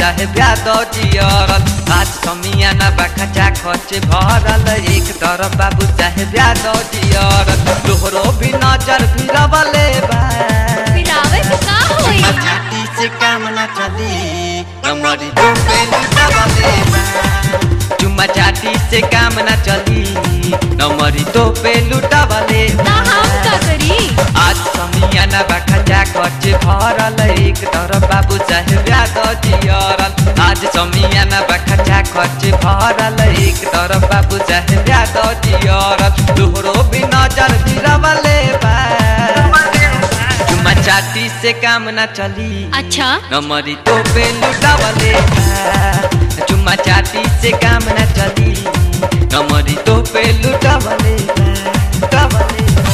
चाहे ब्याद जियरल आज समियाना बाखा खचे भरल एक तरफ बाबू चाहे ब्याद जियरल तोहरो भी नजर फिरवले बा पिरावे से का होई छाती से काम न चली हमारी तो पे लुटावले बा चुम्मा चाटी से काम न चली नमरी तो पे लुटावले ता हम का करी आज समियाना बाखा खचे भरल एक तरफ बाबू चाहे ब्याद जियरल आज समियाना बाखा खचे भरल एक तरफ बाबू चाहे ब्याद जियरल तोहरो भी नजर फिरवले बा चुम्मा चाटी से काम न चली अच्छा नमरी तो पे लुटावले बा। चुम्मा चाटी से काम न चली नमरी तो पे लुटावले बा। लुटावले बा।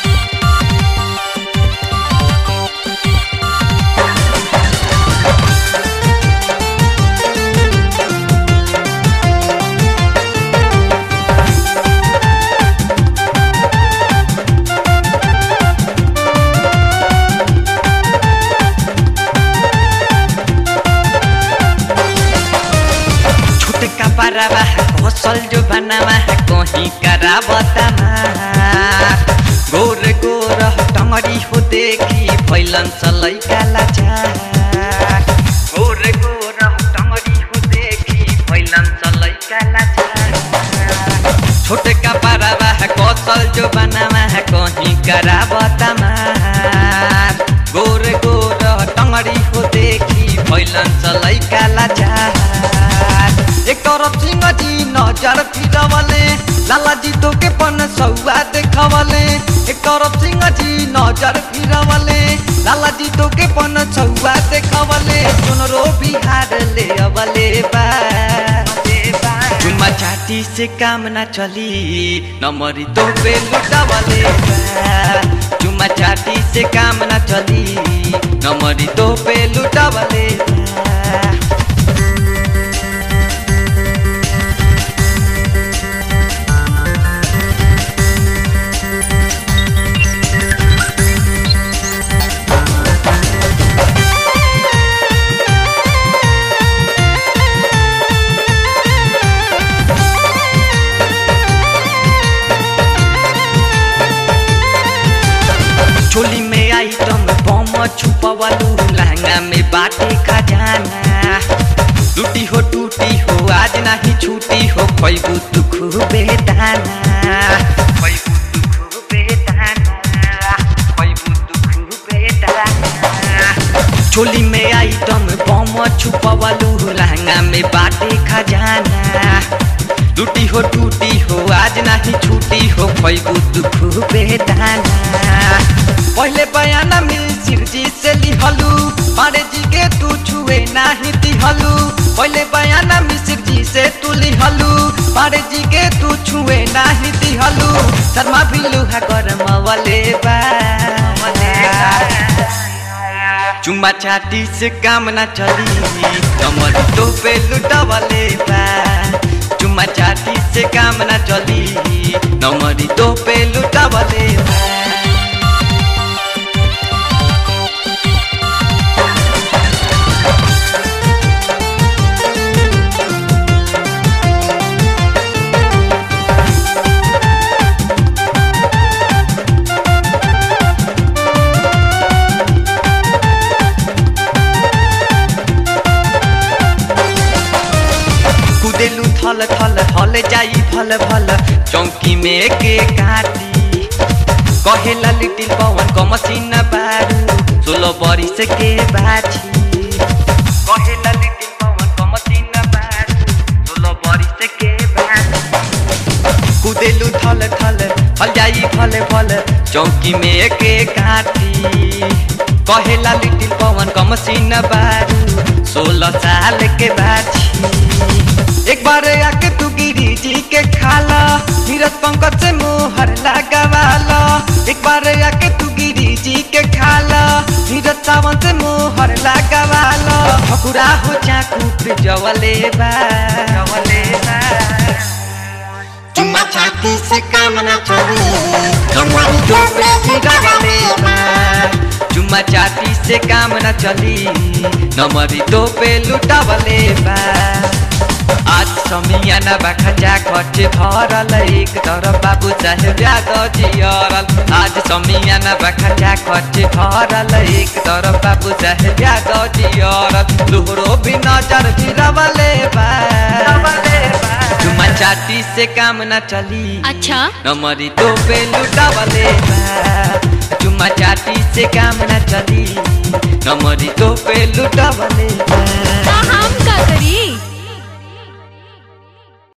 छोटका पारावा घोसल जो बनावा कहीं करावता गोर गोर टंगरी हो देखी फैलन चलै काला गोर गोर टंगरी हो देखी फैलन चलै काला छोटका पारावा कौशल जो बनावा कहीं करावता गोर गोर टंगरी हो देखी फैलन चलै काला एक तरफ सिंह जी नजर फिरवले लाला जी तो के पन सौआ देखवले एक तरफ सिंह जी नजर फिरवले लाला जी तो के पन सौआ देखवले सुनरो बिहार ले अवले बा चुम्मा चाटी से काम न चली नमरी तो पे लुटावले बा चुम्मा चाटी से काम न चली नमरी तो पे लुटावले बा चोली में आइटम बम छुपवलू लहंगा में बाटे खजाना टूटी हो टूटी हो आज नहीं छूटी हो खैबू तू खूबे दाना खैबू तू खूबे दाना खैबू तू खूबे दाना चोली में आइटम बम छुपवलू लहंगा में बाटे खजाना टूटी हो टूटी हो आज नहीं छूटी हो खैबू तू खूबे दाना पहले बयाना मिल शिव जी से लिहलू पारे जी के तू छुए नाही दिहलू पहले बयाना मिश्र जी से तू लिहलू पारे जी के तू छुए नाही दिहलू शर्मा भी लुहा गरम वाले बा चुम्मा चाटी से काम ना चली कमर तो पे लुटावले बा चुम्मा चाटी से काम ना चली नमरी तो पे लुटावले बा कुदेलू थल थल हल जाई भल भल चौकी में के काटी कहेला लिटिल पवन क मसीन बारू सोलो बरिस के बाछी कहेला लिटिल पवन क मसीन बारू सोलो बरिस के बाछी कुदेलू थल थल हल जाई भल भल चौकी में के काटी कहेला लिटिल पवन क मसीन बारू सोलह साल के बाछी एक बार आके तू गिरी जी के खाला नीरज पंकज से मोहर लगावाला एक बार आके तू गिरी जी के खाला नीरज सावन से मोहर लगावाला ठकुरा हो चाकू पे जवले बा जवले बा चुम्मा छाती से काम न चली नमरी तो पे जवले बा चुम्मा चाटी से काम न चली नमरी तो पे लुटावले बा आज समियाना बा खचा खचे भरल एक तरफ बाबू चाहे ब्याज जियरल आज समियाना बा खचा खचे भरल एक तरफ बाबू चाहे ब्याज जियरल लोहरो भी नजर भिरवले बा चुम्मा चाटी से काम न चली अच्छा नमरी तो पे लुटावले बा चुम्मा चाटी से काम न चली नमरी तो पे लुटावले बा ता हम का करी